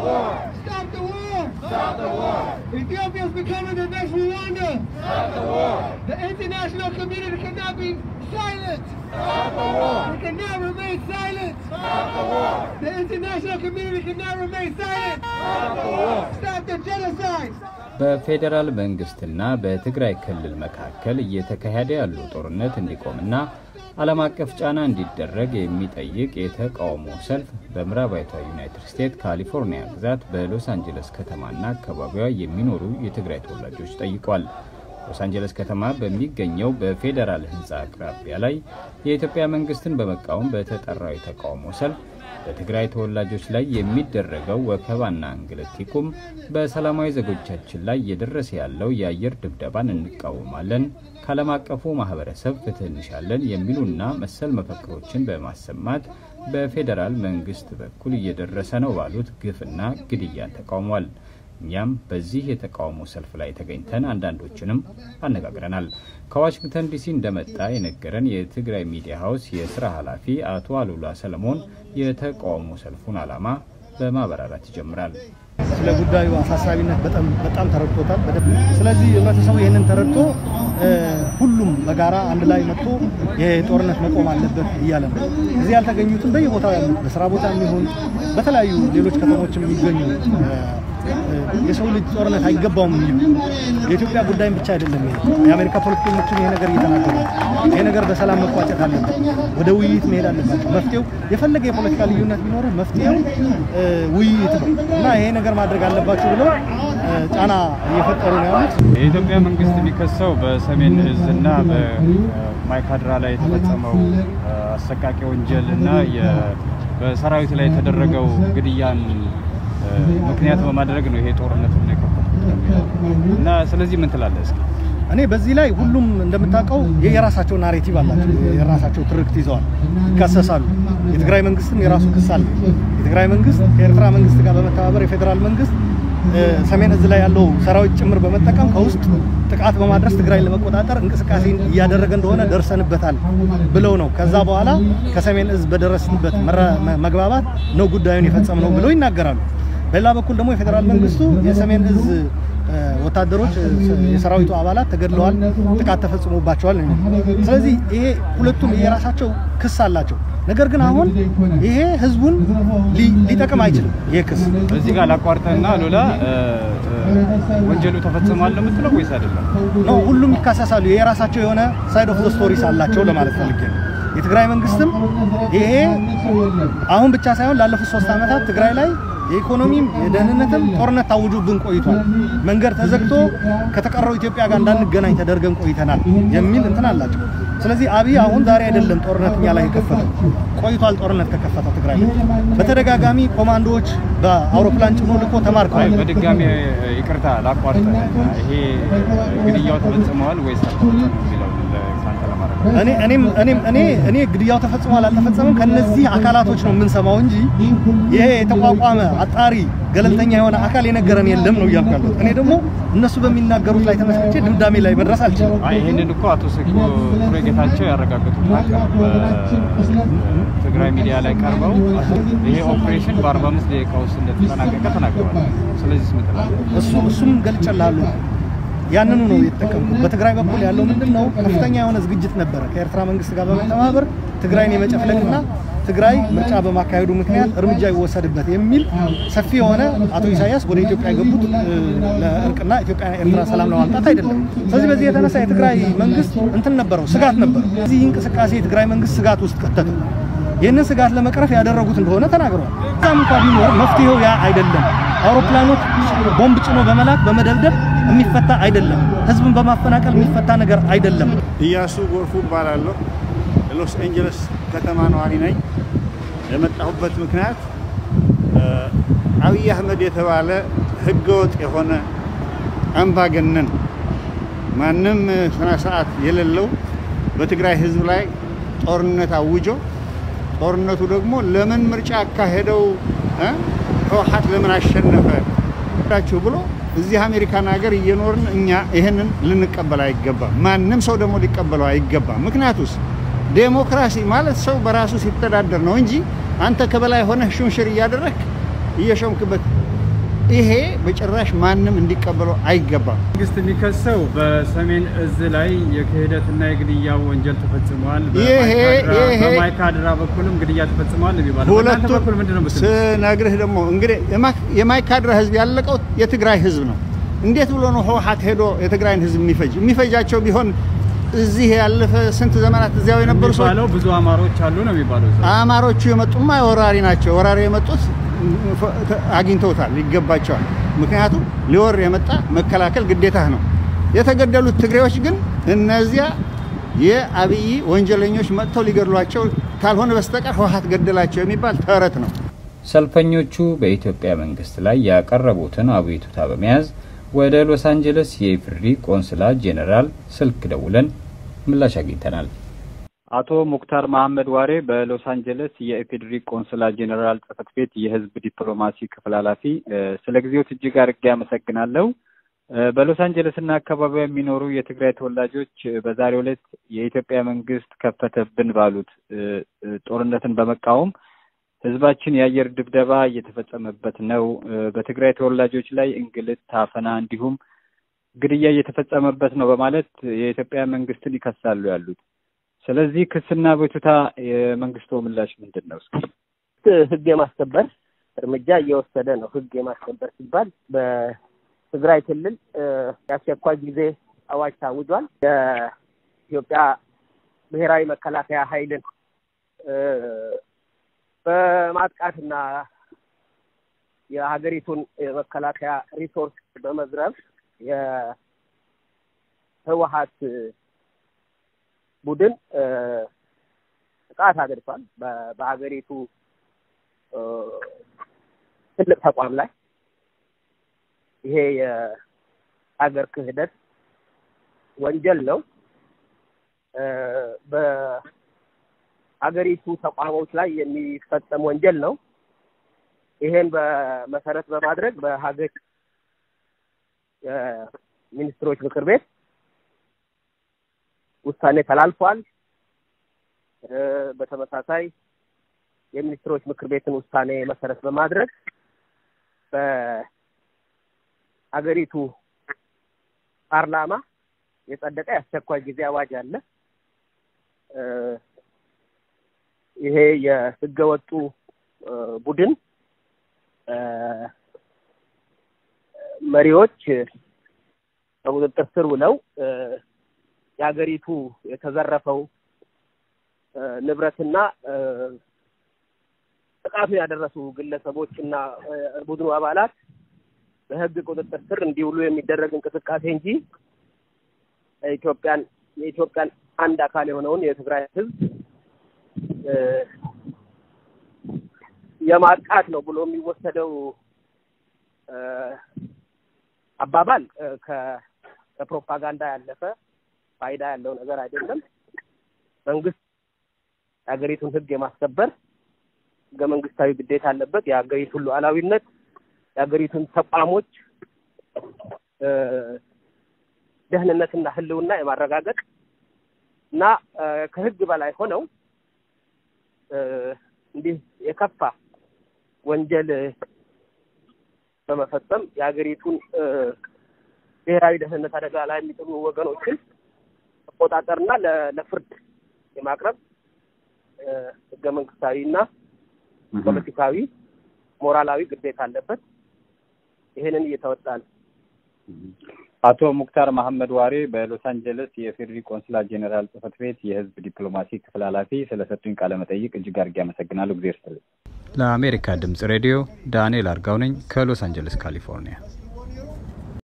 war! Stop the war! Stop the war! Ethiopia is becoming the next Rwanda! Stop the war! The international community cannot be silent! Stop the war! We cannot remain silent! Stop the war! The international community cannot remain silent! Stop the war! Stop the genocide! በፌዴራል መንግስትና በትግራይ ክልል መካከል እየተካሄደ ያለው ጦርነት እንዲቆምና ዓለም አቀፍ ጫና እንዲደረግ የሚጠይቅ የተቃውሞ ሰልፍ በምዕራባዊቷ ዩናይትድ ስቴትስ ካሊፎርኒያ ግዛት በሎስ አንጀለስ ከተማና አካባቢዋ የሚኖሩ የትግራይ ተወላጆች ጠይቋል። ሎስ አንጀለስ ከተማ በሚገኘው በፌዴራል ህንፃ አቅራቢያ ላይ የኢትዮጵያ መንግስትን በመቃወም በተጠራው የተቃውሞ ሰልፍ በትግራይ ተወላጆች ላይ የሚደረገው ወከባና እንግልት ይቁም፣ በሰላማዊ ዜጎቻችን ላይ እየደረሰ ያለው የአየር ድብደባን እንቃወማለን፣ ከዓለም አቀፉ ማህበረሰብ ፍትህ እንሻለን የሚሉና መሰል መፈክሮችን በማሰማት በፌዴራል መንግስት በኩል እየደረሰ ነው ባሉት ግፍና ግድያን ተቃውሟል። እኛም በዚህ የተቃውሞ ሰልፍ ላይ ተገኝተን አንዳንዶችንም አነጋግረናል። ከዋሽንግተን ዲሲ እንደመጣ የነገረን የትግራይ ሚዲያ ሀውስ የስራ ኃላፊ አቶ አሉላ ሰለሞን የተቃውሞ ሰልፉን ዓላማ በማብራራት ይጀምራል። ስለ ጉዳዩ አሳሳቢነት በጣም በጣም ተረድቶታል። በደንብ ስለዚህ ህብረተሰቡ ይህንን ተረድቶ ሁሉም በጋራ አንድ ላይ መጥቶ ይሄ ጦርነት መቆም አለበት እያለ ነው። እዚህ ያልተገኙትም በየቦታው ያሉት በስራ ቦታ የሚሆን በተለያዩ ሌሎች ከተሞችም የሚገኙ የሰው ልጅ ጦርነት አይገባውም የሚሉ የኢትዮጵያ ጉዳይም ብቻ አይደለም። ይሄ የአሜሪካ ፖለቲከኞችም ይሄ ነገር እየተናገሩ ነው። ይሄ ነገር በሰላም መቋጨት አለበት፣ ወደ ውይይት መሄድ አለባቸው። መፍትሄው የፈለገ የፖለቲካ ልዩነት ቢኖር መፍትሄው ውይይት ነው እና ይሄ ነገር ማድረግ አለባቸው ብለው ጫና እየፈጠሩ ነው ያሉት። የኢትዮጵያ መንግስት የሚከሰው በሰሜን እዝ እና በማይካድራ ላይ የተፈጸመው አሰቃቂ ወንጀል እና በሰራዊት ላይ የተደረገው ግድያን ምክንያት በማድረግ ነው ይሄ ጦርነት ነው የከፈቱት እና ስለዚህ ምን ትላለህ እስኪ? እኔ በዚህ ላይ ሁሉም እንደምታውቀው የራሳቸው ናሬቲቭ አላቸው፣ የራሳቸው ትርክት ይዘዋል፣ ይካሰሳሉ። የትግራይ መንግስትም የራሱ ክስ አለ። የትግራይ መንግስት ከኤርትራ መንግስት ጋር በመተባበር የፌዴራል መንግስት ሰሜን እዝ ላይ ያለው ሰራዊት ጭምር በመጠቀም ከውስጥ ጥቃት በማድረስ ትግራይን ለመቆጣጠር እንቅስቃሴ እያደረገ እንደሆነ ደርሰንበታል ብለው ነው። ከዛ በኋላ ከሰሜን እዝ በደረስንበት መግባባት ነው ጉዳዩን የፈጸምነው ብለው ይናገራሉ። በሌላ በኩል ደግሞ የፌዴራል መንግስቱ የሰሜን እዝ ወታደሮች የሰራዊቱ አባላት ተገድለዋል፣ ጥቃት ተፈጽሞባቸዋል። ስለዚህ ይሄ ሁለቱም የራሳቸው ክስ አላቸው። ነገር ግን አሁን ይሄ ህዝቡን ሊጠቅም አይችልም። ይሄ ክስ እዚህ ጋር ላቋርጠና ሎላ ወንጀሉ ተፈጽሟል ነው የምትለው ወይስ አይደለም? ነው ሁሉም ይካሰሳሉ። የራሳቸው የሆነ ሳይድ ኦፍ ዘ ስቶሪስ አላቸው ለማለት ፈልጌ ነው። የትግራይ መንግስትም ይሄ አሁን ብቻ ሳይሆን ላለፉት ሶስት ዓመታት ትግራይ ላይ የኢኮኖሚም የደህንነትም ጦርነት ታውጆብን ቆይቷል። መንገድ ተዘግቶ ከተቀረው ኢትዮጵያ ጋር እንዳንገናኝ ተደርገን ቆይተናል የሚል እንትን አላቸው። ስለዚህ አብይ አሁን ዛሬ አይደለም ጦርነት እኛ ላይ የከፈተው ቆይቷል። ጦርነት ከከፈተ ትግራይ ላይ በተደጋጋሚ ኮማንዶዎች በአውሮፕላን ጭኖ ልኮ ተማርከዋል። በድጋሚ ይቅርታ ላቋርጠ፣ ይሄ ግድያው ተፈጽመዋል ወይስ አልተፈጸመም የሚለው ከአንተ ለማድረግ እኔ እኔም እኔም እኔ እኔ ግድያው ተፈጽሟል አልተፈጸመም ከነዚህ አካላቶች ነው የምንሰማው እንጂ ይሄ የተቋቋመ አጣሪ ገለልተኛ የሆነ አካል የነገረን የለም ነው እያልኩ ያለሁት። እኔ ደግሞ እነሱ በሚናገሩት ላይ ተመስርቼ ድምዳሜ ላይ መድረስ አልችልም። አይ ይህንን እኮ አቶ ሰኪ ቱሬ ጌታቸው ያረጋገጡት በትግራይ ሚዲያ ላይ ቀርበው ይሄ ኦፕሬሽን በ45 ደቂቃ ውስጥ እንደተጠናቀቀ ተናግረዋል። ስለዚህ ምን ትላለህ? እሱ እሱም ገልጬልሃለሁ። ያንኑ ነው የተጠቀምኩት። በትግራይ በኩል ያለው ምንድን ነው? ከፍተኛ የሆነ ዝግጅት ነበረ ከኤርትራ መንግስት ጋር በመተባበር ትግራይን የመጨፍለቅና ትግራይ ምርጫ በማካሄዱ ምክንያት እርምጃ ይወሰድበት የሚል ሰፊ የሆነ አቶ ኢሳያስ ወደ ኢትዮጵያ የገቡት ለእርቅና ኢትዮጵያና ኤርትራ ሰላም ለማምጣት አይደለም። ስለዚህ በዚህ የተነሳ የትግራይ መንግስት እንትን ነበረው፣ ስጋት ነበረው። እዚህ እንቅስቃሴ የትግራይ መንግስት ስጋት ውስጥ ከተተው። ይህንን ስጋት ለመቅረፍ ያደረጉት እንደሆነ ተናግረዋል። እዛም እንኳ ቢኖር መፍትሄው ያ አይደለም። አውሮፕላኖች ቦምብ ጭኖ በመላክ በመደብደብ የሚፈታ አይደለም። ህዝብን በማፈናቀል የሚፈታ ነገር አይደለም። እያሱ ጎርፉ እባላለሁ። የሎስ ኤንጀለስ ከተማ ነዋሪ ነኝ። የመጣሁበት ምክንያት አብይ አህመድ የተባለ ህገወጥ የሆነ አምባገነን ማንም ስነ ስርዓት የሌለው በትግራይ ህዝብ ላይ ጦርነት አውጆ ጦርነቱ ደግሞ ለምን ምርጫ አካሄደው ህወሓት ለምን አሸነፈ ዳችሁ ብሎ እዚህ አሜሪካን ሀገር እየኖርን እኛ ይህንን ልንቀበል አይገባም። ማንም ሰው ደግሞ ሊቀበለው አይገባም። ምክንያቱስ ዴሞክራሲ ማለት ሰው በራሱ ሲተዳደር ነው እንጂ አንተ ከበላይ ሆነህ ሹምሽር እያደረግክ እየሾምክበት ይሄ በጭራሽ ማንም እንዲቀበለው አይገባም። መንግስት የሚከሰው በሰሜን እዝ ላይ የክህደትና የግድያ ወንጀል ተፈጽሟል። ይሄ- በማይካድራ- ይሄ- በማይካድራ በኩልም ግድያ ተፈጽሟል የሚባለው በእናንተ ሁለቱ በኩል ምንድን ነው የምትሉት? ስነግርህ ደግሞ እንግዲህ የማ- የማይካድራ ህዝብ ያለቀው የትግራይ ህዝብ ነው። እንዴት ብሎ ነው ህወሓት ሄዶ የትግራይን ህዝብ የሚፈጅ? የሚፈጃቸው ቢሆን እዚህ ያለፈ ስንት ዘመናት እዚያው የነበሩ ሰዎች የሚባለው ብዙ አማሮች አሉ ነው የሚባለው እዛ። አማሮቹ የመጡማ ወራሪ ናቸው። ወራሪ የመጡት አግኝተውታል፣ ይገባቸዋል። ምክንያቱም ሊወር የመጣ መከላከል ግዴታ ነው። የተገደሉት ትግሬዎች ግን እነዚያ የአብይ ወንጀለኞች መጥተው ሊገድሏቸው ካልሆነ በስተቀር ህወሓት ገደላቸው የሚባል ተረት ነው። ሰልፈኞቹ በኢትዮጵያ መንግስት ላይ ያቀረቡትን አቤቱታ በመያዝ ወደ ሎስ አንጀለስ የኢፍሪ ቆንስላ ጄኔራል ስልክ ደውለን ምላሽ አግኝተናል። አቶ ሙክታር መሐመድ ዋሬ በሎስ አንጀለስ የኢፌዴሪ ቆንስላ ጄኔራል ጽህፈት ቤት የህዝብ ዲፕሎማሲ ክፍል ኃላፊ፣ ስለ ጊዜው እጅግ አድርጌ አመሰግናለሁ። በሎስ አንጀለስ እና አካባቢው የሚኖሩ የትግራይ ተወላጆች በዛሬው ዕለት የኢትዮጵያ መንግስት ከፈተብን ባሉት ጦርነትን በመቃወም ህዝባችን የአየር ድብደባ እየተፈጸመበት ነው፣ በትግራይ ተወላጆች ላይ እንግልት፣ ታፈና እንዲሁም ግድያ እየተፈጸመበት ነው በማለት የኢትዮጵያ መንግስትን ይከሳሉ ያሉት። ስለዚህ ክስና ቤቱታ የመንግስቱ ምላሽ ምንድን ነው? እስኪ ህግ የማስከበር እርምጃ እየወሰደ ነው። ህግ የማስከበር ሲባል በትግራይ ክልል የአስቸኳይ ጊዜ አዋጅ ታውጇል። የኢትዮጵያ ብሔራዊ መከላከያ ኃይልን በማጥቃትና የሀገሪቱን የመከላከያ ሪሶርስ በመዝረፍ የህወሀት ቡድን ጥቃት አድርሷል። በሀገሪቱ ትልቅ ተቋም ላይ ይሄ የሀገር ክህደት ወንጀል ነው። በሀገሪቱ ተቋሞች ላይ የሚፈጸም ወንጀል ነው። ይሄን በመሰረት በማድረግ በሀገር የሚኒስትሮች ምክር ቤት ውሳኔ ተላልፏል። በተመሳሳይ የሚኒስትሮች ምክር ቤትን ውሳኔ መሰረት በማድረግ በሀገሪቱ ፓርላማ የጸደቀ የአስቸኳይ ጊዜ አዋጅ አለ። ይሄ የህገወጡ ቡድን መሪዎች በቁጥጥር ስር ውለው የሀገሪቱ የተዘረፈው ንብረትና ጥቃቱን ያደረሱ ግለሰቦች እና ቡድኑ አባላት በህግ ቁጥጥር ስር እንዲውሉ የሚደረግ እንቅስቃሴ እንጂ ኢትዮጵያን የኢትዮጵያን አንድ አካል የሆነውን የትግራይ ህዝብ የማጥቃት ነው ብሎ የሚወሰደው አባባል ከፕሮፓጋንዳ ያለፈ ፋይዳ ያለው ነገር አይደለም። መንግስት የሀገሪቱን ህግ የማስከበር ህገ መንግስታዊ ግዴታ አለበት። የሀገሪቱን ሉዓላዊነት፣ የሀገሪቱን ተቋሞች ደህንነትና ህልውና የማረጋገጥ እና ከህግ በላይ ሆነው እንዲህ የከፋ ወንጀል በመፈጸም የሀገሪቱን ብሔራዊ ደህንነት አደጋ ላይ የሚጥሉ ወገኖችን መቆጣጠርና ለፍርድ የማቅረብ ህገ መንግስታዊ እና ፖለቲካዊ፣ ሞራላዊ ግዴታ አለበት። ይህንን እየተወጣ ነው። አቶ ሙክታር መሐመድ ዋሬ በሎስ አንጀለስ የፌዴሪ ቆንስላ ጄኔራል ጽህፈት ቤት የህዝብ ዲፕሎማሲ ክፍል ኃላፊ ስለሰጡኝ ቃለ መጠይቅ እጅግ አድርጌ አመሰግናለሁ። ጊዜ ይስጥልኝ። ለአሜሪካ ድምጽ ሬዲዮ ዳንኤል አርጋው ነኝ ከሎስ አንጀለስ ካሊፎርኒያ።